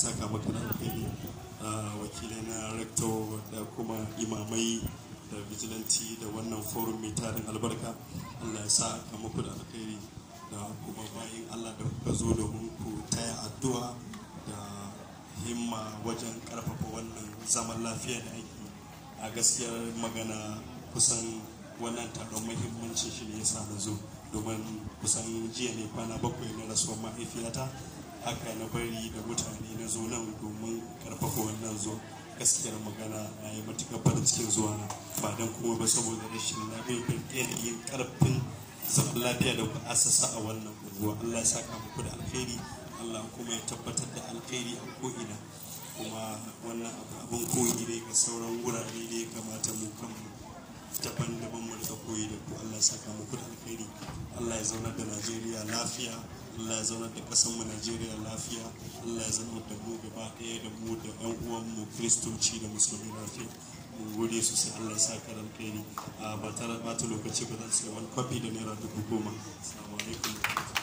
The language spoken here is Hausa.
saka maka da alkhairi wakilai na rector da kuma imamai da vigilante da wannan forum mai tarin albarka Allah ya sa ka muku da alkhairi da kuma bayan Allah da kuka zo domin ku taya addu'a da himma wajen karfafa wannan zaman lafiya da ake a gaskiyar magana kusan wannan taron mahimmancin shi ne ya sa na zo domin kusan jiya ne kwana bakwai na rasuwar mahaifiyata haka na bari da mutane na zo nan domin karfafa wannan zo gaskiyar magana na yi matuƙar farin cikin zuwa na ba don kuma ba saboda rashin lafiyar yanayin karfin zaman lafiya da ku asasa a wannan unguwa Allah ya saka muku da alkhairi Allah kuma ya tabbatar da alkhairi a ko'ina kuma wannan abu abin koyi ne ga sauran wurare da ya kamata mu kanmu daban-daban mu da koyi da ku Allah ya saka muku da alkhairi Allah ya zaunar da Najeriya lafiya Allah ya zaunar da ƙasar mu Najeriya lafiya Allah ya zaunar da mu gaba ɗaya da mu da ƴan uwan mu Kiristoci da Musulmi lafiya mun gode sosai Allah ya saka da alkhairi a ba ta lokaci ba zan sai wani kwafi da naira dubu goma assalamu alaikum